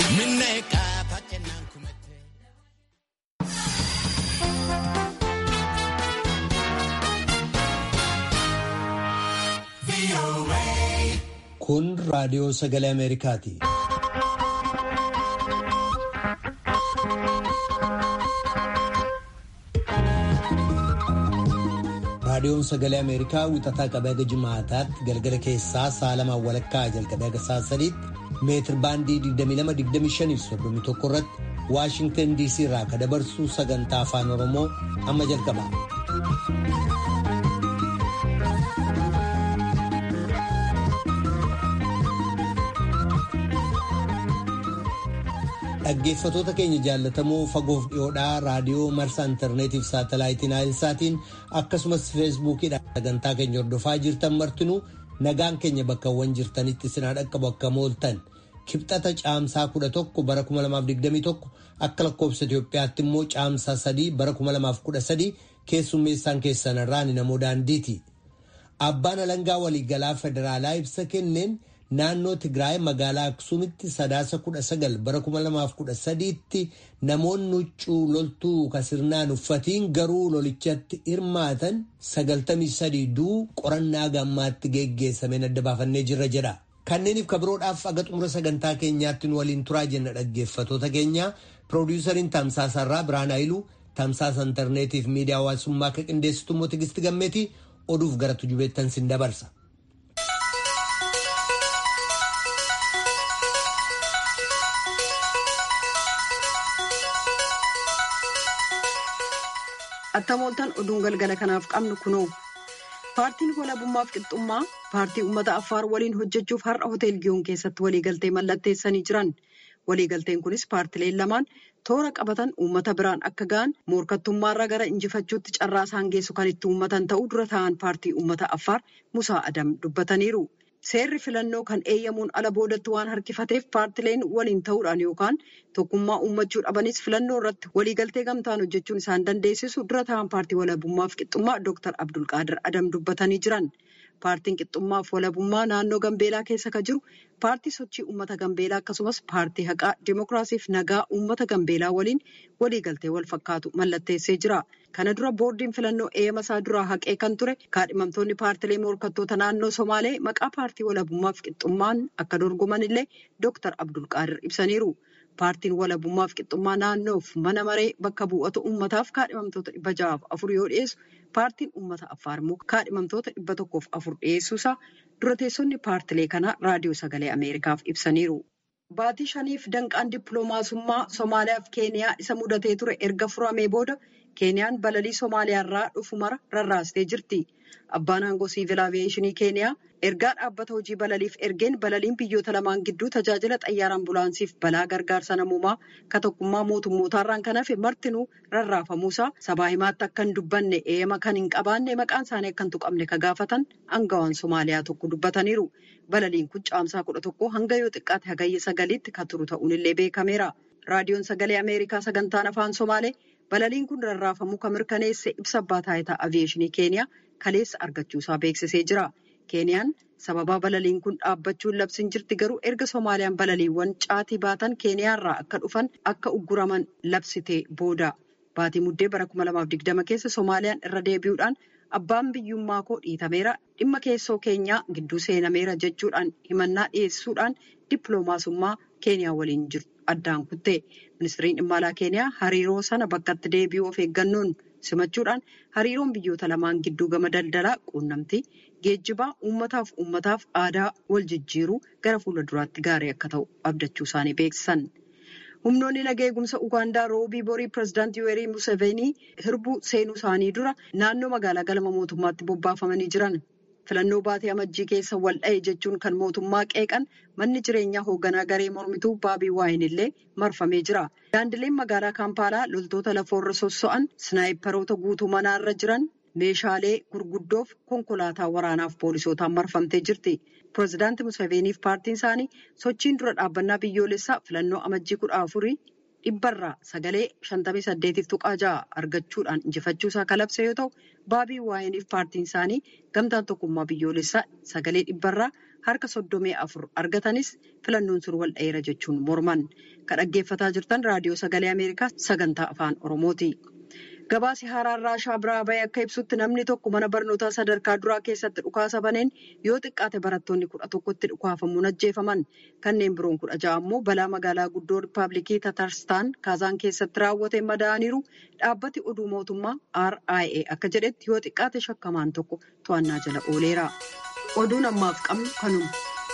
Kun raadiyoo sagalee Ameerikaati. Raadiyoon sagalee Ameerikaa wixataa qabee haga jimaataatti galgala keessaa sa'a lamaan walakkaa jalqabee haga sa'a sadiitti meetir baandii 22-25 irratti Waashingtan DC irraa kan dabarsu sagantaa afaan Oromoo amma jalqaba. Dhaggeeffatoota keenya jaallatamoo fagoof dhiyoodhaa raadiyoo marsaa intarneetiif saatalaayitiin naayilsaatiin akkasumas feesbuukiidhaan sagantaa keenya hordofaa jirtan martinuu nagaan keenya bakkawwan jirtanitti sinaa dhaqqabu akka mooltan kibxata caamsaa 11 bara 2021 akka lakkoofsa Itoophiyaatti immoo caamsaa 3 bara 2013 keessummeessaan keessan irraan namoo daandiiti. Abbaan alangaa waliigalaa federaalaa ibsa kenneen. Naannoo Tigraay magaalaa Aksuumitti sadaasa 19 bara 2013tti namoonni huccuu loltuu kasirnaan uffatiin garuu lolichatti hirmaatan 93 duu qorannaa gammaatti geggeessameen adda baafannee jirra jedha. Kanneeniif kabiroodhaaf aga xumura sagantaa keenyaatti nu waliin turaa jenna dhaggeeffatoota keenya piroodiisariin Tamsaasarraa Biraan Haayiluu Tamsaasa intarneetiif miidiyaa hawaasummaa akka qindeessitu immoo Tigisti Gammeetii oduuf gara tujubeettan sin dabarsa. Attamooltaan oduun galgala kanaaf qabnu kunoo paartiin walabummaaf qixxummaa paartii uummata affaar waliin hojjechuuf har'a hotel giyoon keessatti waliigaltee mallatteessanii jiran waliigalteen kunis paartileen lamaan toora qabatan uummata biraan akka ga'an morkattummaarraa gara injifachuutti carraa isaan geessu kan itti uummatan ta'uu dura ta'an paartii uummata affaar musaa adam dubbataniiru. Seerri filannoo kan eeyyamuun ala boodatti waan harkifateef paartileen waliin ta'uudhaan yookaan tokkummaa uummachuu dhabanis filannoo irratti waliigaltee gamtaan hojjechuun isaan dandeessisu dura ta'an paartii walabummaaf qixxummaa Dr. Abdulqaadir Adam dubbatanii jiran. Paartiin qixxummaaf walabummaa naannoo Gambeelaa keessa kan jiru paartii sochii uummata Gambeelaa akkasumas paartii haqaa Dimookiraasiif nagaa uummata Gambeelaa waliin waliigaltee wal fakkaatu mallatteessee jira. Kana dura boordiin filannoo eeyyama isaa duraa haqee kan ture kaadhimamtoonni paartilee morkattoota naannoo Somaalee maqaa paartii walabummaaf qixxummaan akka dorgoman illee Dr. Abdulqaadir ibsaniiru. Paartiin walabummaaf qixxummaa naannoof mana maree bakka bu'oota uummataaf kaadhimamtoota dhibba ja'aaf afur yoo dhiyeessu paartiin uummata affaar immoo kaadhimamtoota dhibba tokkoof afur dhiyeessuusaa dura teessonni paartilee kanaa raadiyoo sagalee Ameerikaaf ibsaniiru. Baatii shaniif danqaan dippiloomaasummaa Somaaliyaa fi Keeniyaa isa mudatee ture erga furamee booda Keeniyaan balalii Somaaliyaarraa dhufu mara rarraastee jirti. Abbaan aangoo siivil aaviyeeshinii Keeniyaa ergaa dhaabbata hojii balaliif ergeen balaliin biyyoota lamaan gidduu tajaajila xayyaara ambulaansiif balaa gargaarsa namoomaa ka tokkummaa mootummootaarraan kan hafe martinuu rarraafamuusaa sabaa himaatti akka hin dubbanne eeyama kan hin qabaanne maqaan isaanii akka hin tuqamne ka gaafatan aangawaan Somaaliyaa tokko dubbataniiru. Balaliin kun caamsaa kudha tokko hanga yoo xiqqaate hagayya sagaliitti kan turu ta'uunillee beekameera. Raadiyoon sagalee Ameerikaa sagantaan afaan Somaalee balaliin kun rarraafamuu kan mirkaneesse ibsa abbaa taayitaa aviyeeshinii Keeniyaa kaleessa argachuusaa beeksisee jira. Keeniyaan sababaa balaliin kun dhaabbachuun labsiin jirti garuu erga Somaaliyaan balaliiwwan caatii baatan Keeniyaarraa akka dhufan akka ugguraman labsitee booda. Baatii muddee bara 2020 keessa Somaaliyaan irra deebi'uudhaan abbaan biyyummaa koo dhiitameera dhimma keessoo keenyaa gidduu seenameera jechuudhaan himannaa dhiyeessuudhaan dippiloomaasummaa Keeniyaa waliin jiru addaan kutte. Ministiriin dhimma alaa Keeniyaa hariiroo sana bakkatti deebi'uu of eeggannoon simachuudhaan hariiroon biyyoota lamaan gidduu gama daldalaa quunnamtii geejjibaa uummataaf uummataaf aadaa wal jijjiiruu gara fuula duraatti gaarii akka ta'u abdachuu isaanii beeksisan. Humnoonni nagaa eegumsa Ugaandaa roobii borii pireezidaantii Yuweerii Museveenii hirbuu seenuu isaanii dura naannoo magaalaa galma mootummaatti bobbaafamanii jiran. Filannoo baatee amajjii keessa wal dha'e jechuun kan mootummaa qeeqan manni jireenyaa hoogganaa garee mormituu baabii waayin illee marfamee jira. Daandileen magaalaa Kaampaalaa loltoota lafoorra sosso'an sinaayiparoota guutuu manaarra jiran meeshaalee gurguddoof konkolaataa waraanaaf poolisootaan marfamtee jirti. Pireezidaantii Museveeniif paartiin isaanii sochiin dura dhaabbannaa biyyoolessaa filannoo amajjii kudha afurii dhibbarraa sagalee shantamii saddeetiif tuqaa ja'a argachuudhaan injifachuusaa kalabse yoo ta'u baabii waayiniif paartiin isaanii gamtaan tokkummaa biyyoolessaa sagalee dhibbarraa harka soddomii afur argatanis filannoon sun wal dheera jechuun morman. Kan dhaggeeffataa jirtan raadiyoo sagalee Ameerikaa sagantaa afaan Oromooti. Gabaasi haaraan raashaa biraa bahee akka ibsutti namni tokko mana barnootaa sadarkaa duraa keessatti dhukaasa baneen yoo xiqqaate barattoonni kudha tokkotti dhukaafamuun ajjeefaman. Kanneen biroon kudha ja'a ammoo balaa magaalaa guddoo Rippaabilikii Tatarstaan Kaazaan keessatti raawwateen madaa'aniiru dhaabbati oduu mootummaa RIA akka jedhetti yoo xiqqaate shakkamaan tokko to'annaa jala ooleera. Oduun ammaaf qabnu kanuma.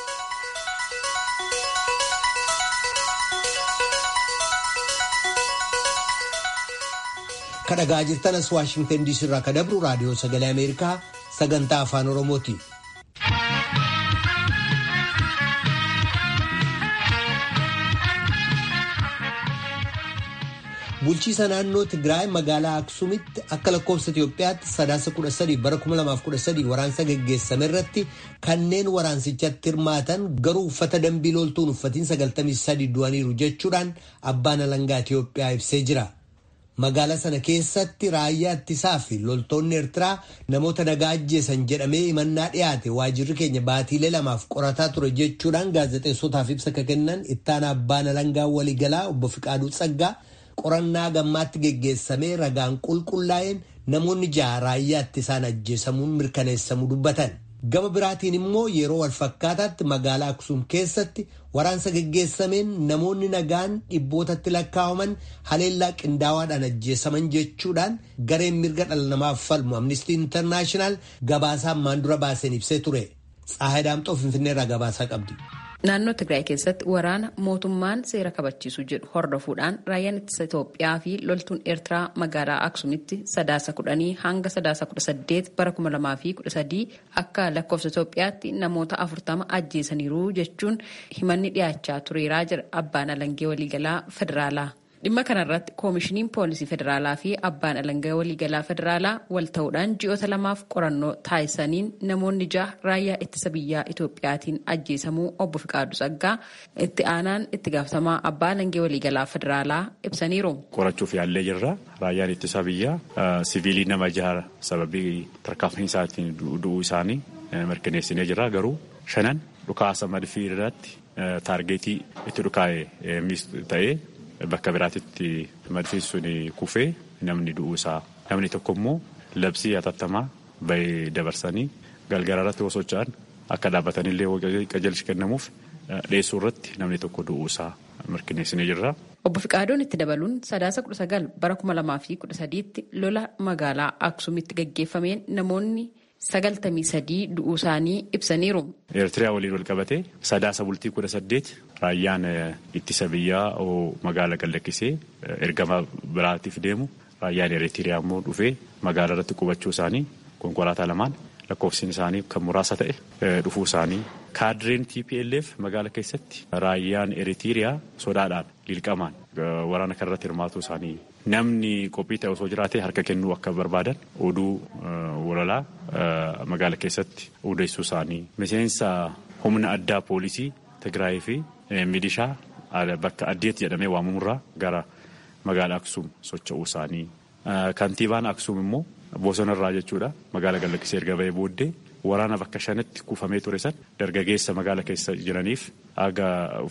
kadhagaa jirtan as waashingtan diisii irraa kadabru raadiyoo sagalee ameerikaa sagantaa afaan oromooti. bulchiisa naannoo tigraay magaalaa aksuumitti akka lakkoofsa itiyoophiyaatti sadaasa 13 bara 2013 waraansa geggeessame irratti kanneen waraansichatti hirmaatan garuu uffata dambii loltuun uffatiin 93 du'aniiru jechuudhaan abbaan alangaa itiyoophiyaa ibsee jira. Magaalaa sana keessatti raayyaa ittisaa fi loltoonni Eertiraa namoota nagaa ajjeesan jedhamee himannaa dhiyaate waajirri keenya baatiilee lamaaf qorataa ture jechuudhaan gaazexeessotaaf ibsa kan kennan ittaana abbaan alangaa waliigalaa obbo Fiqaaduu Tsaggaa qorannaa gammaatti geggeessamee ragaan qulqullaa'een namoonni jaha raayyaa ittisaan ajjeesamuun mirkaneessamuu dubbatan. Gama biraatiin immoo yeroo walfakkaataatti magaalaa Aksuum keessatti waraansa geggeessameen namoonni nagaan dhibbootatti lakkaa'aman haleellaa qindaawaadhaan ajjeesaman jechuudhaan gareen mirga dhala namaaf falmu amnistii intarnaashinaal gabaasaan maandura baaseen ibsee ture. Tsaahay Daamxoo Finfinneerraa gabaasaa qabdi. Naannoo Tigraay keessatti waraana mootummaan seera kabachiisu jedhu hordofuudhaan raayyaan ittisa Itoophiyaa fi loltuun Eertiraa magaalaa Aksuumitti sadaasa kudhanii hanga sadaasa kudha saddeet bara kuma lamaa fi kudha sadii akka lakkoofsa Itoophiyaatti namoota afurtama ajjeesaniiru jechuun himanni dhiyaachaa tureeraa jira abbaan alangee waliigalaa federaalaa. dhimma kanarratti koomishiniin poolisii federaalaa fi abbaan alangaa waliigalaa federaalaa wal ta'uudhaan ji'oota lamaaf qorannoo taasisaniin namoonni jaha raayyaa ittisa biyyaa itoophiyaatiin ajjeesamuu obbo Fiqaadu Tsaggaa itti aanaan itti gaafatamaa abbaa alangee waliigalaa federaalaa ibsaniiru. qorachuuf yaallee jirra raayyaan ittisa biyyaa siviilii nama jaha sababii tarkaanfiinsaatiin du'uu isaanii mirkaneessinee jira garuu shanan dhukaasa madfii irratti taargeetii itti dhukaa'e ta'ee. Bakka biraatitti madfiin sun kufee namni du'uu isaa namni tokko immoo labsii hatattamaa bahee dabarsanii galgala irratti osoo socho'an akka dhaabbatanillee qajeelchi kennamuuf dhiyeessuu irratti namni tokko du'uu isaa mirkaneessinee jirra. Obbo Fiqaaduun itti dabaluun sadaasa kudha sagal bara kuma lamaa fi kudha sadiitti lola magaalaa Aksuumitti gaggeeffameen namoonni sagaltamii sadii du'uu isaanii ibsaniiru. Eertiriyaa waliin wal qabatee sadaasa bultii kudha saddeet raayyaan ittisa biyyaa magaala gallakkisee ergama biraatiif deemu raayyaan Eertiriyaa immoo dhufee magaala irratti qubachuu isaanii konkolaataa lamaan lakkoofsiin isaanii kan muraasa ta'e dhufuu isaanii kaadireen TPLF magaala keessatti raayyaan Eertiriyaa sodaadhaan liqamaan waraana kanarratti hirmaatuu isaanii namni qophii ta'e osoo jiraate harka kennuu akka barbaadan oduu walalaa magaala keessatti odeessuu isaanii miseensa humna addaa poolisii Tigraay fi milishaa bakka addeetti jedhamee waamamurraa gara magaala Aksuum socho'uu isaanii. Kantiibaan Aksuum immoo bosonarraa jechuudha magaala gallakkisee erga bahee booddee waraana bakka shanitti kuufamee ture san dargaggeessa magaala keessa jiraniif haga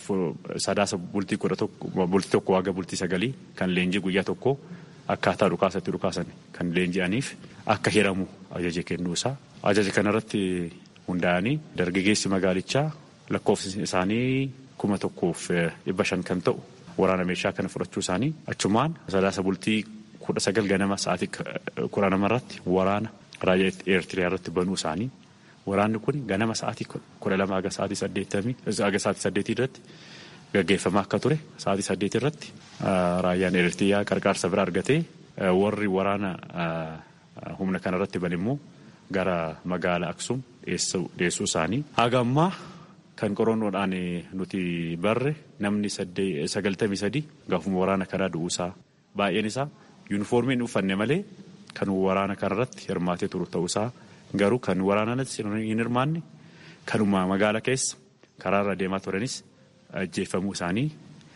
sadaasa bultii kudha tokko bultii tokko haga bultii sagalii kan leenjii guyyaa tokko akkaataa dhukaasatti dhukaasan kan leenji'aniif akka hiramu ajaja kennuusaa ajaja kanarratti hundaa'anii dargaggeessi magaalichaa lakkoofsi isaanii kuma tokkoof dhibba shan kan ta'u waraana meeshaa kana fudhachuu isaanii achumaan sadaasa bultii kudha sagal ganama sa'aatii kudha namarratti waraana raayyaa eertiriyaa irratti banuu isaanii waraanni kun ganama sa'aatii kudha lama haga sa'aatii saddeettamii haga sa'aatii saddeetii irratti gaggeeffamaa akka ture sa'aatii saddeetii irratti raayyaan eertiriyaa qarqaarsa bira argatee warri waraana humna kanarratti ban immoo gara magaala Aksuum dhiyeessuu isaanii haga ammaa kan qorannoodhaan nuti barre namni sagaltamii sadii gaafuma waraana kanaa du'uusaa baay'een isaa yuunifoormiin uffanne malee kan waraana kanarratti hirmaatee turu ta'uusaa garuu kan waraanaanis hin hirmaanne kanuma magaala keessa karaarra deemaa turanis ajjeeffamuu isaanii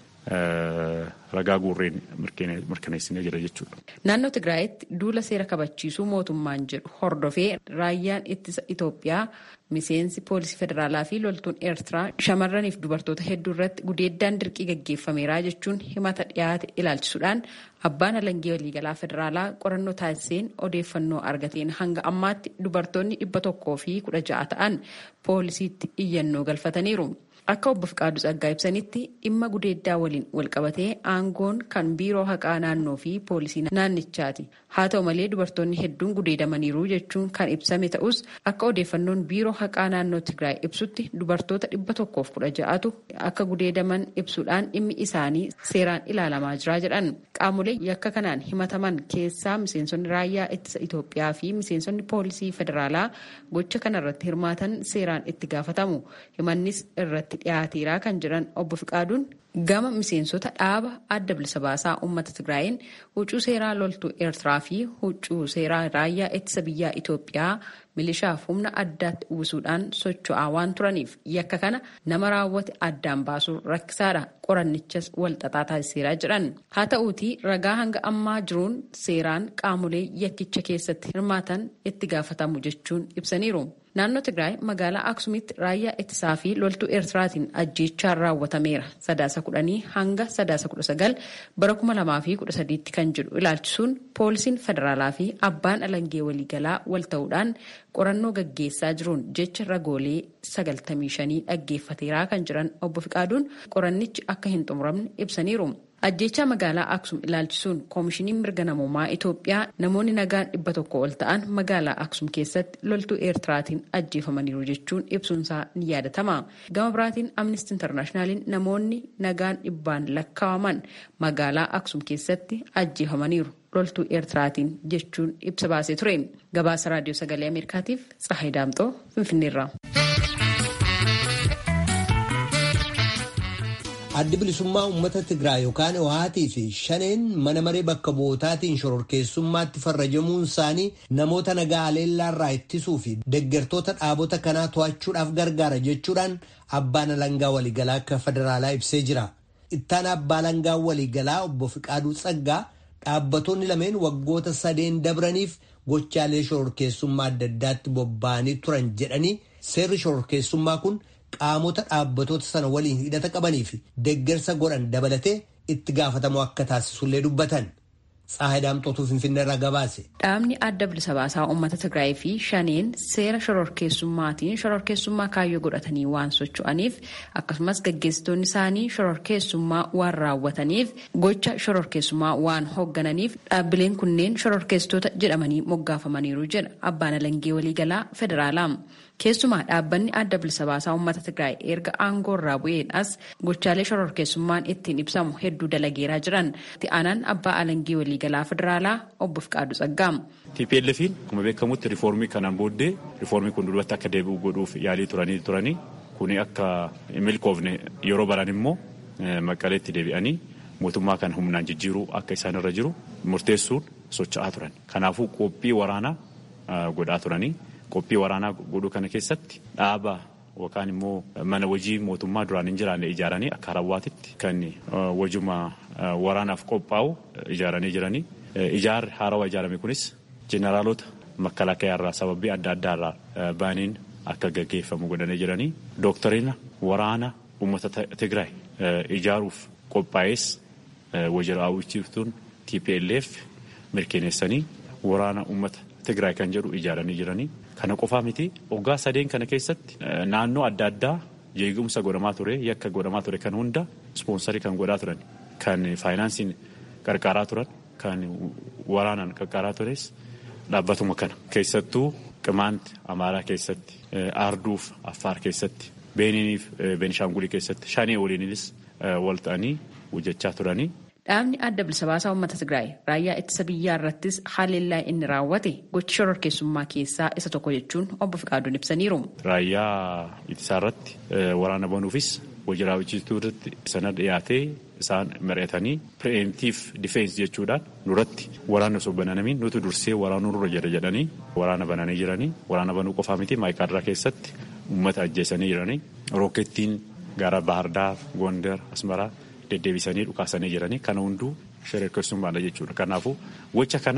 ragaa guurreen mirkaneessinee jira jechuudha. Naannoo Tigraayitti duula seera kabachiisuu mootummaan jedhu hordofee raayyaan ittisa Itoophiyaa miseensi poolisii federaalaa fi loltuun eertiraa shamarraniif dubartoota hedduu irratti gudeeddaan dirqii gaggeeffameera jechuun himata dhiyaate ilaalchisuudhaan abbaan alangee waliigalaa federaalaa qorannoo taasiseen odeeffannoo argateen hanga ammaatti dubartoonni dhibba tokkoo fi kudha ja'a ta'an poolisiitti iyyannoo galfataniiru. Akka obbo Fiqaaduu Tsaggaa ibsanitti dhimma gudeeddaa waliin walqabatee aangoon kan biiroo haqaa naannoo fi poolisii naannichaati. Haa ta'u malee dubartoonni hedduun gudeedamaniiru jechuun kan ibsame ta'us akka odeeffannoon biiroo haqaa naannoo Tigraay ibsutti dubartoota dhibba tokkoof kudha ja'atu akka gudeedaman ibsuudhaan dhimmi isaanii seeraan ilaalamaa jira jedhan. Qaamolee yakka kanaan himataman keessaa miseensonni raayyaa ittisa Itoophiyaa fi miseensonni poolisii federaalaa gocha kanarratti hirmaatan seeraan itti gaafatamu. Himannis irratti dhiyaateera kan jedhan obbo Fiqaaduun gama miseensota dhaaba adda bilisa baasaa uummata Tigraayin huccuu seeraa loltuu Eertiraa fi huccuu seeraa raayyaa ittisa biyyaa Itoophiyaa milishaaf humna addaatti uwwisuudhaan socho'aa waan turaniif yakka kana nama raawwate addaan baasuun rakkisaadha qorannichas walxaxaa taasiseera jedhan haa ta'uutii ragaa hanga ammaa jiruun seeraan qaamolee yakkicha keessatti hirmaatan itti gaafatamu jechuun ibsaniiru. Naannoo Tigraay magaalaa Aksumitti raayyaa ittisaa fi loltuu Eertiraatiin ajjeechaan raawwatameera. Sadaasa kudhanii hanga sadaasa kudha sagal bara kuma lamaa fi kudha sadiitti kan jedhu ilaalchisuun poolisiin federaalaa fi abbaan alangee waliigalaa wal ta'uudhaan qorannoo gaggeessaa jiruun jecha ragoolee sagaltamii shanii dhaggeeffateeraa kan jiran obbo Fiqaaduun qorannichi akka hin xumuramne ibsaniiru. Ajjeechaa magaalaa Aksum ilaalchisuun koomishiniin mirga namoomaa Itoophiyaa namoonni nagaan dhibba tokko ol ta'an magaalaa Aksum keessatti loltuu Eertiraatiin ajjeefamaniiru jechuun ibsuunsaa ni yaadatama. Gama biraatiin Amnesty Internaashinaaliin namoonni nagaan dhibbaan lakkaa'aman magaalaa Aksum keessatti ajjeefamaniiru loltuu Eertiraatiin jechuun ibsa baasee ture. Gabaasa Raadiyoo Sagalee Ameerikaatiif Tsahayi Daamxoo Finfinneerraa. addi bilisummaa uummata Tigraay yookaan Ohaatii fi shaneen mana maree bakka bu'ootaatiin shororkeessummaatti farrajamuun isaanii namoota nagaa aleellaarraa ittisuu fi deggertoota dhaabota kanaa to'achuudhaaf gargaara jechuudhaan abbaan alangaa waliigalaa akka federaalaa ibsee jira. Ittaan abbaa alangaa waliigalaa obbo Fiqaaduu Tsaggaa dhaabbattoonni lameen waggoota sadeen dabraniif gochaalee shororkeessummaa adda addaatti bobba'anii turan jedhanii seerri shororkeessummaa kun. qaamota dhaabbatoota sana waliin hidhata qabanii fi deggersa godhan dabalatee itti gaafatamu akka taasisullee dubbatan. Tsaahay Daamxootuu Finfinneerraa gabaase. Dhaabni adda bilisa baasaa uummata Tigraay fi shaneen seera shororkeessummaatiin shororkeessummaa kaayyoo godhatanii waan socho'aniif akkasumas gaggeessitoonni isaanii shororkeessummaa waan raawwataniif gocha shororkeessummaa waan hooggananiif dhaabbileen kunneen shororkeessitoota jedhamanii moggaafamaniiru jedha abbaan alangee waliigalaa federaalaa. Keessumaa dhaabbanni adda bilisa baasaa uummata Tigraay erga aangoo irraa bu'eedhaas gochaalee shororkeessummaan ittiin ibsamu hedduu dalageeraa jiran. Itti aanaan abbaa alangee waliigalaa federaalaa obbo Fiqaadu Tsaggaa. TPLF'n akkuma beekamutti riifoormii kanaan booddee riifoormii kun duratti akka deebi'u godhuuf yaalii turanii turanii kuni akka milkoofne yeroo baran immoo maqaleetti deebi'anii mootummaa kan humnaan jijjiiruu akka isaan irra jiru murteessuun socho'aa turan. Kanaafuu qophii waraanaa godhaa turanii. Qophii waraanaa godhuu kana keessatti dhaaba yookaan immoo mana hojii mootummaa duraan hin jiraanne ijaaranii akka harawwaatitti kan wajjuma waraanaaf qophaa'u ijaaranii jiranii. Ijaarri haarawaa ijaarame kunis jeneraalota makalaakaa irraa sababii adda addaa irraa baaniin akka gaggeeffamu godhanii jiranii. Dooktarina waraana uummata Tigraay ijaaruuf qophaa'es wajjira raawwachiiftuun TPLF mirkaneessanii waraana uummata Tigraay kan jedhu ijaaranii jiranii. Kana qofaa miti waggaa sadeen kana keessatti naannoo adda addaa jeequmsa godhamaa ture yakka godhamaa ture kan hunda ispoonsarii kan godhaa turan kan faayinaansiin qarqaaraa turan kan waraanaan qarqaaraa tures dhaabbatuma kana keessattuu qimaanti amaaraa keessatti aarduuf affaar keessatti beeniiniif beenishaangulii keessatti shanee waliinis wal ta'anii hojjechaa turanii. Dhaabni adda bilisa baasaa uummata Tigraay raayyaa ittisa biyyaa irrattis haleellaa inni raawwate gochi shororkeessummaa keessaa isa tokko jechuun obbo Fiqaaduun ibsaniiru. Raayyaa ittisaa irratti waraana banuufis hojii raawwachiistuu irratti sana dhiyaatee isaan mari'atanii pireemtiif difeensi jechuudhaan duratti waraana osoo bananamiin nuti dursee waraanuu nurra jira jedhanii waraana bananii jiranii waraana banuu qofaa miti maayikaadraa keessatti uummata ajjeesanii jiranii rookettiin gara Baahirdaar, Gondar, Asmaraa. deddeebisanii dhukaasanii jiranii kana hunduu shororkeessummaadha jechuudha. Kanaafuu gocha kanaaf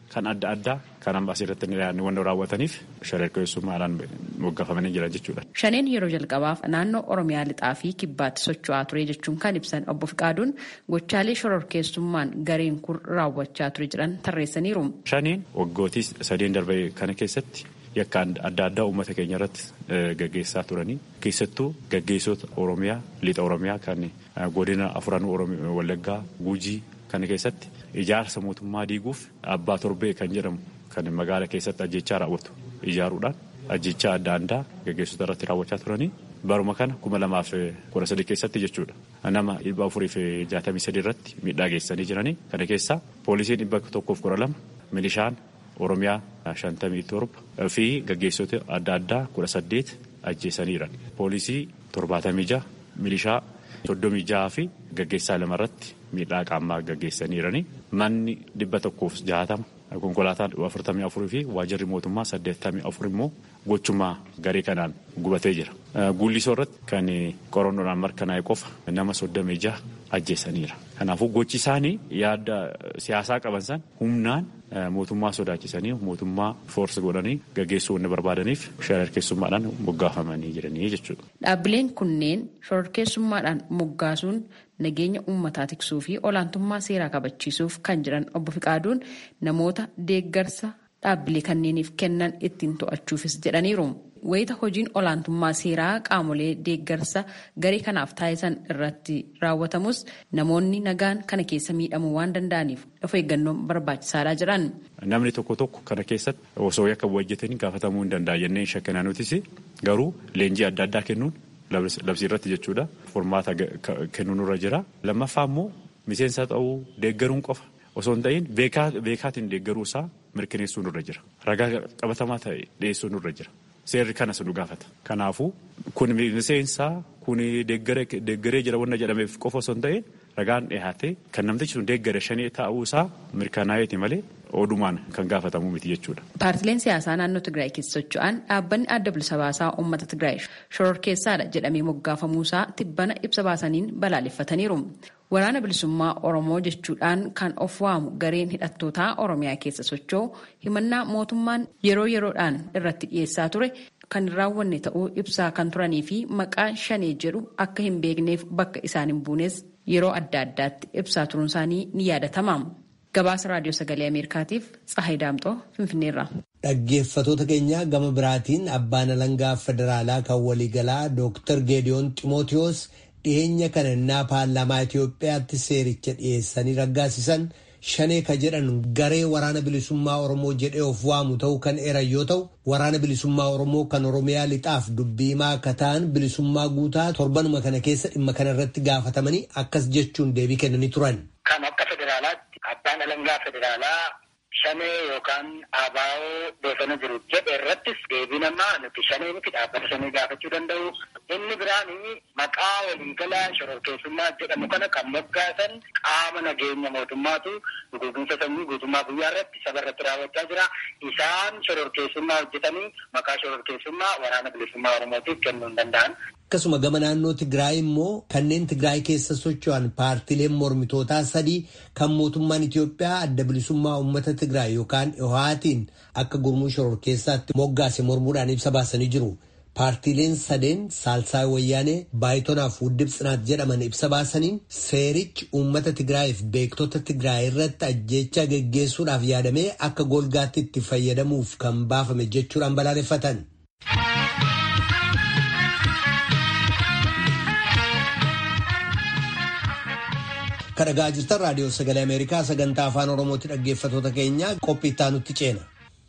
kan adda addaa kan amma asirratti wantoota raawwataniif shororkeessummaadhaan moggaafamanii jiran jechuudha. Shaneen yeroo jalqabaaf naannoo Oromiyaa lixaa fi kibbaatti socho'aa ture jechuun kan ibsan obbo Fiqaaduun gochaalee shororkeessummaan gareen kun raawwachaa ture jedhan tarreessaniiru. Shaneen waggootii sadeen darbe kana keessatti yakka adda addaa uummata keenya irratti gaggeessaa turanii keessattuu gaggeessota Oromiyaa lixa Oromiyaa kan godina afuranuu Wallaggaa Gujii kana keessatti ijaarsa mootummaa diiguuf abbaa torbee kan jedhamu kan magaala keessatti ajjechaa raawwatu ijaaruudhaan ajjechaa adda addaa gaggeessota irratti raawwachaa turanii baruma kana kuma lamaaf kudha sadii keessatti jechuudha. Nama dhibba afurii fi jaatamii sadii irratti miidhaa geessanii jiranii kana keessaa poolisiin dhibba tokkoof kudha lama milishaan Oromiyaa shantamii torba fi gaggeessota adda addaa kudha saddeet ajjeesaniiru. Poolisii torbaatamii jaha milishaa soddomii jaha fi gaggeessaa lama irratti miidhaa qaamaa gaggeessaniirani. Manni dhibba tokkoof jahatama konkolaataan afurtamii afurii fi waajirri mootummaa saddeettamii afur immoo gochummaa garee kanaan gubatee jira. Guullisoo irratti kan qorannoodhaan mirkanaa'e qofa nama soddomii jaha ajjeesaniira. Kanaafuu gochi isaanii yaada siyaasaa qaban san humnaan mootummaa sodaachisanii mootummaa foorsi godhanii gaggeessuu wanna barbaadaniif shororkeessummaadhaan moggaafamanii jiranii jechuudha. Dhaabbileen kunneen shororkeessummaadhaan moggaasuun nageenya uummataa tiksuu fi olaantummaa seeraa kabachiisuuf kan jiran obbo Fiqaaduun namoota deeggarsa dhaabbilee kanneeniif kennan ittiin to'achuufis jedhaniiru. Wayita hojiin olaantummaa seeraa qaamolee deeggarsa garee kanaaf taasisan irratti raawwatamus namoonni nagaan kana keessa miidhamuu waan danda'aniif of eeggannoon barbaachisaadha jedhan. Namni tokko tokko kana keessatti osoo yakka hojjetanii gaafatamuu hin danda'a jennee shakkanaa nutis garuu leenjii adda addaa kennuun labsii irratti jechuudha. Furmaata kennuun irra jira. Lammaffaa immoo miseensa ta'uu deeggaruun qofa osoo hin ta'in beekaatiin deeggaruu isaa mirkaneessuun irra jira. Ragaa qabatamaa ta'e dhiyeessuun irra jira. Seerri kanas nu gaafata. Kanaafuu kun miseensaa kun deeggaree jira wanna jedhameef qofa osoo hin ta'in ragaan dhiyaate kan namtichi sun deeggare shanii ta'uu isaa mirkanaa'eeti malee odumaan kan gaafatamu miti jechuudha. Paartileen siyaasaa naannoo Tigraay keessa socho'an dhaabbanni adda bilisa baasaa uummata Tigraay shororkeessaadha jedhamee moggaafamuusaa tibbana ibsa baasaniin balaaleffataniiru. Waraana bilisummaa Oromoo jechuudhaan kan of waamu gareen hidhattootaa Oromiyaa keessa socho'u himannaa mootummaan yeroo yeroodhaan irratti dhiyeessaa ture kan hin raawwanne ta'uu ibsaa kan turanii fi maqaa shanee jedhu akka hin beekneef bakka isaan hin buunes yeroo adda addaatti ibsaa turuun isaanii ni yaadatama. Gabaasa Raadiyoo Sagalee Ameerikaatiif Tsahayi Daamxoo Finfinneerra. Dhaggeeffatoota keenya gama biraatiin abbaan alangaa federaalaa kan waliigalaa Dooktar Geediyoon Ximootiyoos dhiyeenya kana innaa paarlaamaa Itoophiyaatti seericha dhiyeessanii raggaasisan shanee ka jedhan garee waraana bilisummaa Oromoo jedhee of waamu ta'uu kan eran yoo ta'u waraana bilisummaa Oromoo kan Oromiyaa lixaaf dubbiimaa akka ta'an bilisummaa guutaa torbanuma kana keessa dhimma kana irratti gaafatamanii akkas jechuun deebii kennanii turan. Kan akka federaalaatti abbaan alangaa federaalaa shanee yookaan abaa'oo beekana jiru jedhe irrattis deebii namaa nuti shanee miti dhaabbata shanee gaafachuu danda'u. Inni biraan maqaa waliigalaa shororkeessummaa jedhamu kana kan moggaasan qaama nageenya mootummaatu guutumsa sanyii guutummaa guyyaa irratti saba irratti raawwachaa jira. Isaan shororkeessummaa hojjetanii maqaa shororkeessummaa waraana bilisummaa Oromootiif kennuu hin danda'an. Akkasuma gama naannoo Tigraay immoo kanneen Tigraay keessa socho'an paartileen mormitootaa sadii kan mootummaan Itoophiyaa adda bilisummaa uummata Tigraay yookaan dhihaatiin akka gurmuu shororkeessaatti moggaase mormuudhaan ibsa baasanii jiru. Paartiileen sadeen Saalsaay Wayyaanee Baayitonaaf Wuddib Tsinaat jedhaman ibsa baasaniin seerichi uummata Tigraayiif beektota Tigraay irratti ajjeechaa geggeessuudhaaf yaadamee akka golgaatti itti fayyadamuuf kan baafame jechuudhaan balaaleffatan. kadhagaa jirtan raadiyoo sagalee ameerikaa sagantaa afaan oromootti dhaggeeffatoota keenya qophii itti aanutti ceena.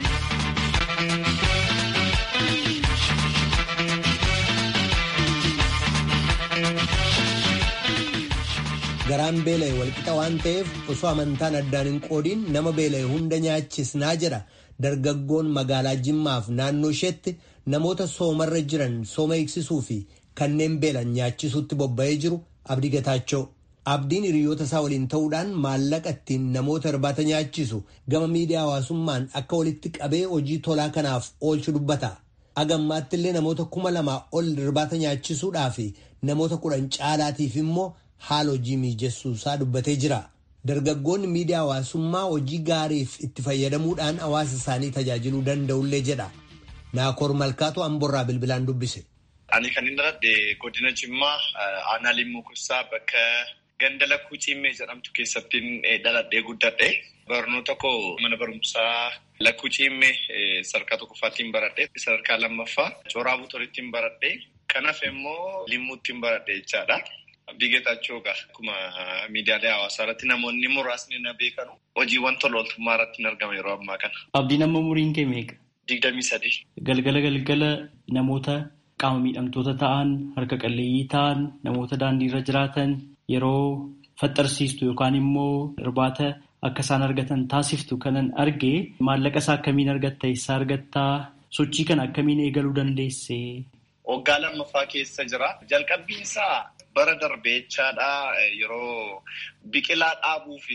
garaan beela'e walqixa waan ta'eef osoo amantaan addaan hin qoodiin nama beela'e hunda nyaachisnaa jedha dargaggoon magaalaa jimmaaf naannoo isheetti namoota soomarra jiran sooma eegsisuu fi kanneen beelan nyaachisuutti bobba'ee jiru abdii gataachoo. Abdiin hiriyoota isaa waliin ta'uudhaan maallaqa ittiin namoota irbaata nyaachisu gama miidiyaa hawaasummaan akka walitti qabee hojii tolaa kanaaf oolchu dubbata. Agammaatti illee namoota kuma lamaa ol irbaata nyaachisuudhaa fi namoota kudhan caalaatiif immoo haala hojii mijeessuu isaa dubbatee jira. Dargaggoonni miidiyaa hawaasummaa hojii gaariif itti fayyadamuudhaan hawaasa isaanii tajaajiluu danda'ullee jedha. Naakoor Malkaatu Amborraa bilbilaan dubbise. Ani kan inni dhaladhe godina Jimmaa aanaa Limmuu Kuusaa bakka ganda lakkuu ciimmee jedhamtu keessattiin dhaladhee guddadhe. Barnoota koo mana barumsaa lakkuu ciimmee sadarkaa tokkoffaattiin baradhe. Sadarkaa lammaffaa Cooraa Butorittiin baradhe. Kanaaf immoo Limmuuttiin baradhe jechaadha. Bigeetachoo egaa akkuma miidiyaalee hawaasaa irratti namoonni muraasni na beekanu hojiiwwan tola ooltummaa irratti hin argama yeroo ammaa kana. Abdiin amma umuriin kee meeqa? Digdamii sadii. Galgala galgala namoota qaama miidhamtoota ta'an harka qalleeyyii ta'an namoota daandii irra jiraatan yeroo faxxarsiistu yookaan immoo irbaata akka isaan argatan taasiftu kanan argee maallaqa isaa akkamiin argatta eessaa argattaa sochii kana akkamiin eegaluu dandeesse. Waggaa lammaffaa keessa jira. Jalqabbiin isaa bara darbee jechaadha yeroo biqilaa dhaabuu fi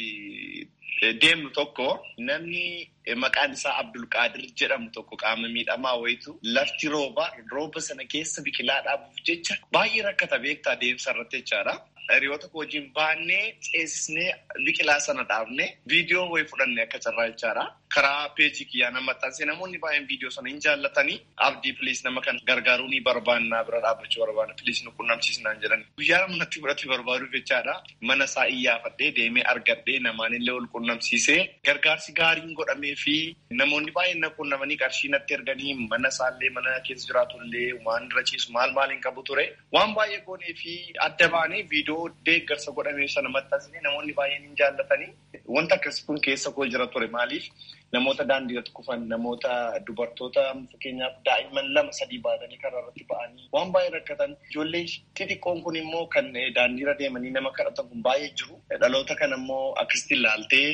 deemnu tokko namni maqaan isaa Abdulqaadir jedhamu tokko qaama miidhamaa wayitu lafti rooba rooba sana keessa biqilaa dhaabuuf jecha baay'ee rakkata beektaa deemsa irratti jechaadha. Hiriyoota koo wajjin baannee ceesisnee biqilaa sana dhaabne viidiyoo wayii fudhanne akka carraa jechaadha. Karaa peejii kiyyaa nama maxxansee namoonni baay'een viidiyoo sana hin jaallatanii abdii piliis nama kan gargaaruu ni barbaannaa bira dhaabbachuu barbaanna piliis nu qunnamsiisnaan jedhan. Guyyaa nama natti fudhate barbaaduuf jechaadha. Mana isaa iyyaafadhee deemee argadhee namaanillee ol qunnamsiisee gargaarsi gaariin godhamee fi namoonni baay'een na qunnamanii qarshii natti erganii mana isaallee mana keessa jiraatullee waan irra ciisu maal maaliin qabu ture. Waan baay'ee goonee fi adda baanee viidiyoo deeggarsa godhamee sana maxxansine namoonni baay'een hin jaallatanii wanta akkasii kun keessa koo jira ture maaliif namoota daandii irratti kufan namoota dubartoota fakkeenyaaf daa'imman lama sadii baatanii karaa irratti ba'anii waan baay'ee rakkatan ijoollee xixiqqoon kun immoo kan daandii irra deemanii nama kadhatan kun baay'ee jiru dhaloota kana immoo akkasitti ilaaltee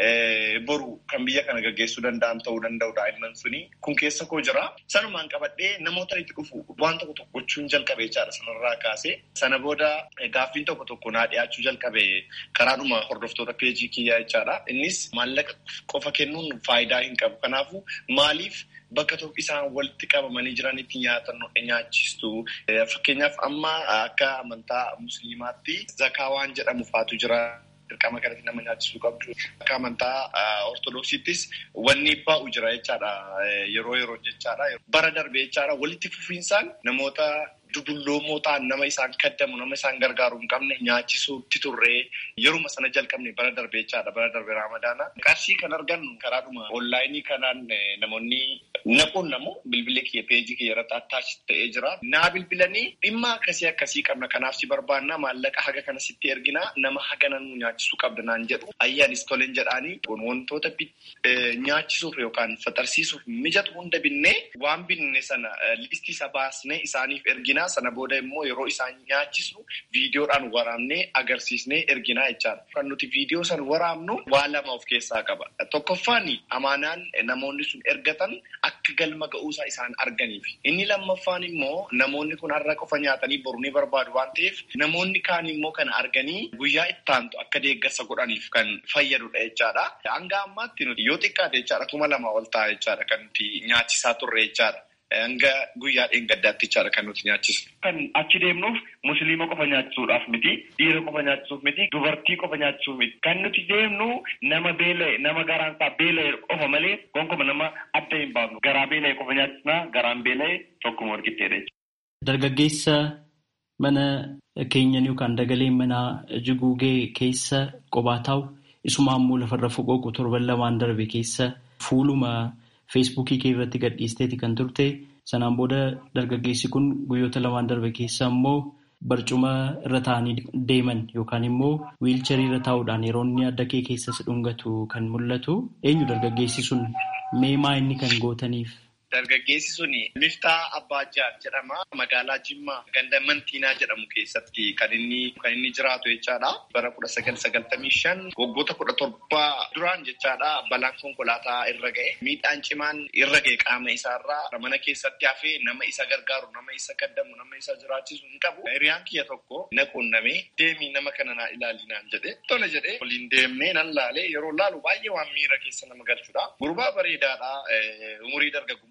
boru kan biyya kana gaggeessuu danda'an ta'uu danda'u daa'imman suni kun keessa koo jira sanumaan qabadhee namoota itti dhufu waan tokko tokko gochuun jalqabe jechaadha sanarraa kaasee sana booda gaaffiin tokko tokko naa dhiyaachuu jalqabe karaadhuma hordoftoota peejii kiyyaa jechaadha innis maallaqa qofa kennuun faayidaa hin qabu kanaafu maaliif bakka tokko isaan walitti qabamanii jiranitti nyaatan nyaachistu fakkeenyaaf amma akka amantaa musliimaatti zakaa waan jedhamu faatu jira. dirqama kanatti nama nyaachisuu qabdu. Akka amantaa ortodoksiittis wanni baa'u jira jechaadha yeroo yeroo jechaadha. Bara darbe jechaadha walitti fufiinsaan namoota dudulloomoo ta'an nama isaan kaddamu nama isaan gargaaru hin qabne nyaachisuutti turree yeruma sana jalqabne bara darbe jechaadha bara darbe raamadaana. Qarshii kan argannu karaadhuma onlaayinii kanaan namoonni naquun namu bilbila kiyya peejii kiyya irratti attaachi ta'ee jira. Naa bilbilanii dhimma akkasii akkasii qabna kanaaf si barbaanna maallaqa haga kana sitti ergina nama haga nan nyaachisuu qabda naan jedhu ayyaanis toleen jedhaanii wantoota nyaachisuuf yookaan faxarsiisuuf mijatu hunda binnee waan binne sana listii isa baasnee isaaniif ergina. sana booda immoo yeroo isaan nyaachisnu viidiyoodhaan waraabnee agarsiisnee erginaa jechaadha. Kan nuti viidiyoo san waraabnu waa lama of keessaa qaba. Tokkoffaan amaanaan namoonni sun ergatan akka galma ga'uusaa isaan arganiif. Inni lammaffaan immoo namoonni kun har'a qofa nyaatanii boru ni barbaadu waan ta'eef namoonni kaan immoo kana arganii guyyaa itti aantu akka deeggarsa godhaniif kan fayyadudha jechaadha. Hanga ammaatti nuti yoo xiqqaate jechaadha kuma lama ol ta'a jechaadha kan nuti nyaachisaa turre jechaadha. Hanga guyyaa dheengaddaatti jechaadha kan nuti nyaachisnu. Kan achi deemnuuf musliima qofa nyaachisuudhaaf miti, dhiira qofa nyaachisuuf miti, dubartii qofa nyaachisuuf miti. Kan nuti deemnu nama beela'e, nama garaan isaa beela'e qofa malee gonkumaa nama adda hin baafnu. Garaa beela'e qofa nyaachisnaa, garaan beela'e tokkuma walqixxeedha. Dargaggeessa mana keenyan yookaan dagalee manaa jiguugee keessa qophaa taa'u isumaan immoo lafarra foqooqu torban lamaan darbe keessa fuuluma. feesbuukii kee irratti gadhiisteeti kan turte sanaan booda dargaggeessi kun guyyoota lamaan darbe keessa immoo barcuma irra taa'anii deeman yookaan immoo wiilcharii irra taa'uudhaan yeroo inni adda kee keessa si dhungatu kan mul'atu eenyu dargaggeessi sun meemaa inni kan gootaniif. Dargaggeessi sun Miftaa Abbaajaan jedhama. Magaalaa Jimmaa ganda Mantiinaa jedhamu keessatti kan inni kan inni jiraatu jechaadha. Bara kudha sagal sagaltamii shan waggoota kudha torba duraan jechaadha balaan konkolaataa irra ga'e. Miidhaan cimaan irra ga'e qaama isaarraa mana keessatti hafee nama isa gargaaru, nama isa kaddamu, nama isa jiraachisu hin qabu. Hiriyaan kiyya tokko na quunnamee deemii nama kana naa ilaalinaan jedhe. Tole jedhee waliin deemnee nan laalee yeroo laalu baay'ee waan miira keessa nama galchudha. Gurbaa bareedaadha. Umurii dargaggummaa.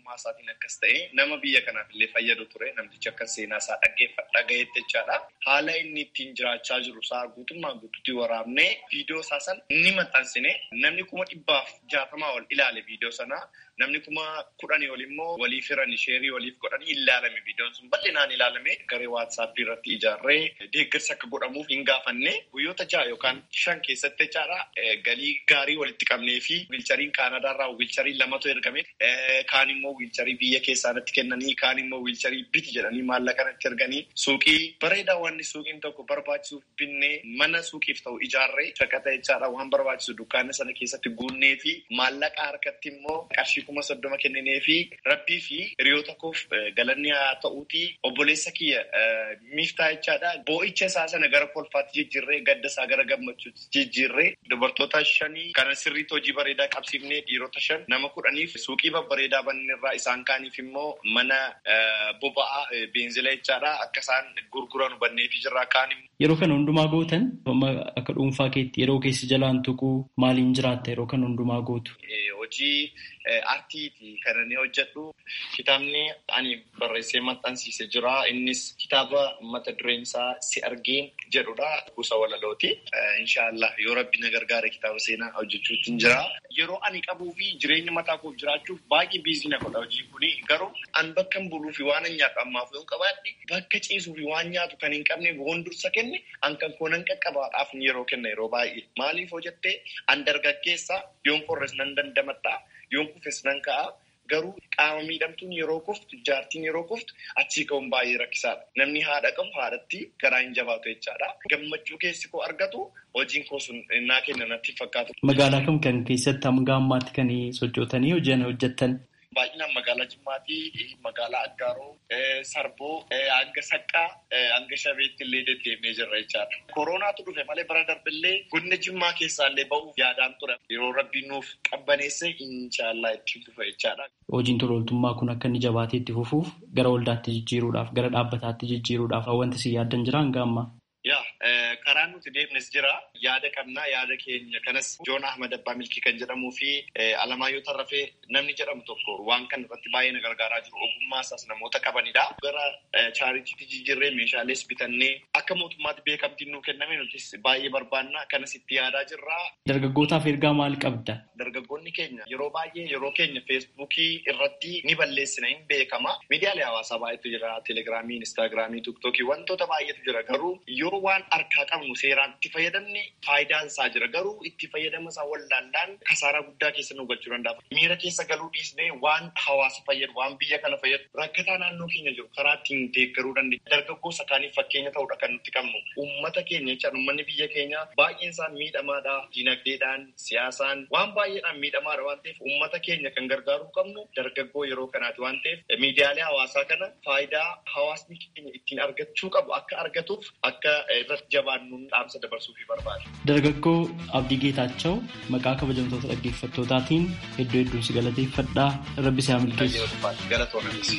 ogummaa isaatiin akkas ta'e nama biyya kanaaf illee fayyadu ture namtichi akka seenaa isaa dhaggeeffadha gaheetti jechaadha. Haala inni ittiin jiraachaa jiru isaa guutummaa guutuutti waraabnee viidiyoo isaa sana ni maxxansine namni kuma dhibbaaf jaatamaa ol ilaale viidiyoo sana namni kuma kudhanii ol immoo waliif hiranii sheerii waliif godhanii ilaalame viidiyoon sun bal'inaan ilaalame garee waatsaappii irratti ijaarree deeggarsa akka godhamuuf hin gaafanne guyyoota ja'a yookaan shan keessatti jechaadha galii gaarii walitti qabnee fi wiilchariin kaanadaarraa wiilcharii lamatu ergame kaan immoo wiilcharii biyya keessaanatti kennanii kaan immoo wiilcharii biti jedhanii maallaqanatti erganii suuqii bareedaa wanni suuqiin tokko barbaachisuuf binnee mana suuqiif ta'u ijaarree shaqaxa jechaadha waan barbaachisu dukkaana sana keessatti guunnee fi maallaqa harkatti immoo qarshii kuma soddoma kenninee fi rabbii fi hiriyoota koof galanni haa ta'uuti obboleessa kiyya miiftaa jechaadha boo'icha isaa sana gara kolfaatti jijjiirree gadda isaa gara gammachuutti jijjiirree dubartoota shanii kana sirriitti hojii bareedaa qabsiifnee dhiirota shan nama kudhaniif suuqii babbareedaa banneerraa isaan kaaniif immoo mana boba'aa beenzila jechaadha akka isaan gurguran banneefi jirraa kaan Yeroo kana hundumaa gootan akka dhuunfaa keetti yeroo keessi jalaan tuquu maaliin jiraatta yeroo kana hundumaa gootu? Hojii aartiiti kan inni hojjedhu kitaabni ani barreessee maxxansiise jira. Innis kitaaba mata dureen isaa si argeen jedhudha. Kuusa walalooti. Inshaallah yoo rabbi na gargaare kitaaba seenaa hojjechuutti jira. Yeroo ani qabuu fi jireenya mataa koof jiraachuuf baay'ee biizii na godha hojiin kuni. Garuu an bakka hin buluu fi waan hin nyaadhu ammaaf yoo qabaadhe bakka ciisuu fi waan nyaatu kan hin qabne waan dursa kenne an kan koonan qaqqabaadhaaf yeroo kenna yeroo baay'ee. Maaliif hojjettee an dargaggeessa yoon qorres nan dandamadha. Yoon kufes nan ka'a. Garuu qaama miidhamtuun yeroo kuftu jaartiin yeroo kuftu achii ka'uun baay'ee rakkisaadha. Namni haadha qabu haadhatti garaa hin jabaatu jechaadha. Gammachuu keessi koo argatu hojiin koo sun naa kenna natti fakkaatu. Magaalaa kam kan keessatti hanga ammaatti kan sochootanii hojii hojjettan? Baay'inaan magaalaa Jimmaatii, magaalaa Aggaaroo, Sarboo, hanga Saqqaa, hanga Shabeetti illee deddeemnee jirra jechaadha. Koronaatu dhufe malee bara darbillee godina Jimmaa keessaa illee ba'uuf yaadaan ture. Yeroo rabbiin nuuf qabbaneesse inshaallah ittiin dhufa jechaadha. Hojiin tolooltummaa kun akka inni jabaatee itti fufuuf gara waldaatti jijjiiruudhaaf gara dhaabbataatti jijjiiruudhaaf wanti si yaaddan jira hanga ammaa? Yaa karaan nuti deemnes jira. Yaada qabnaa yaada keenya kanas Joon Ahmad Abbaa Milkii kan jedhamuu fi Alamaayyoo Tarrafee namni jedhamu tokko waan kana irratti baay'ee na gargaaraa jiru. Ogummaa isaas namoota qabanidha. Gara chaaritiitti jijjiirree meeshaalees bitannee akka mootummaatti beekamtiin nuu kenname nutis baay'ee barbaanna kanas itti yaadaa jirra. Dargaggootaaf ergaa maal qabda? Dargaggoonni keenya yeroo baay'ee yeroo keenya feesbuukii irratti ni balleessina hin beekama. Miidiyaalee hawaasaa baay'eetu jira. Telegiraamii, Instaagiraamii, Tiiktookii wantoota baay'eetu jira. Garuu yoo waan harkaa qabnu seeraan itti fayyadamne faayidaan isaa jira. Garuu itti fayyadama isaa wallaallaan kasaaraa guddaa keessa nu galchuu danda'a. Miira keessa galuu dhiisnee waan hawaasa fayyadu, waan biyya kana fayyadu rakkataa naannoo keenya jiru karaa ittiin deeggaruu dandeenya. Dargaggoo sakaaniif fakkeenya ta'uudha kan nuti qabnu. Uummata keenya jechuudha. Uummanni biyya keenya baay'een isaa miidhamaadha. Dinagdeedhaan, siyaasaan waan baay'eedhaan miidhamaadha waan ta'eef uummata keenya kan gargaaruu qabnu dargaggoo yeroo kanaati waan ta'eef miidiyaalee hawaasaa kana faayidaa hawaasni keenya ittiin argachuu qabu akka argatuuf akka irratti jabaannuun dhaamsa dabarsuuf barbaada. Dargaggoo Abdii Geetaachoo maqaa kabajamtoota dhaggeeffattootaatiin hedduu hedduun si galateeffadhaa rabbi si haa milkeessu. Galatoomaa.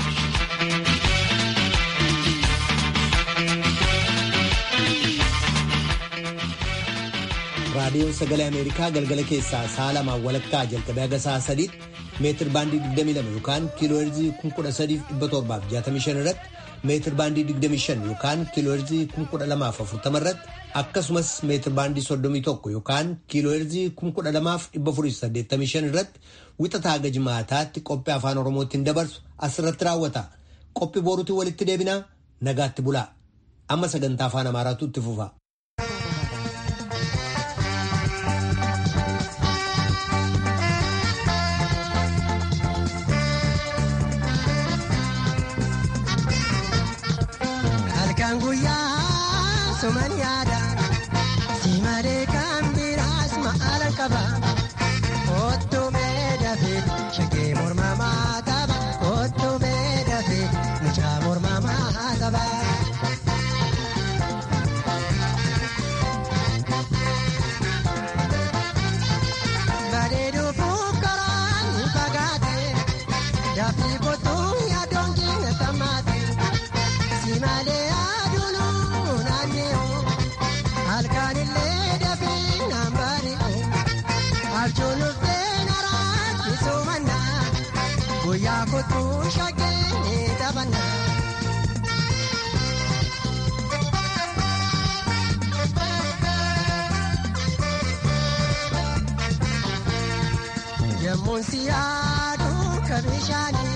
raadiyoon sagalee ameerikaa galgala keessaa sa'a lamaan walakkaa jalqabee haga sa'a sadiitti meetir baandii 22 yookaan kiilooherzii 13765 irratti meetir baandii 25 yookaan kiilooherzii 12040 irratti akkasumas meetir baandii 31 yookaan kiilooherzii 12485 irratti wixataa haga jimaataatti qophii afaan oromootiin dabarsu asirratti raawwata qophii boruutiin walitti deebinaa nagaatti bulaa amma sagantaa afaan amaaraatu itti fufa. Halkan guyyaa suman yaada si malee kan biraas maala qaba kottu meedhafe shakee mormamaa qaba kottu meedhafe mucaa mormamaa qaba. shaggee ni taphanna. Yemmuun si yaadu ka bishaanii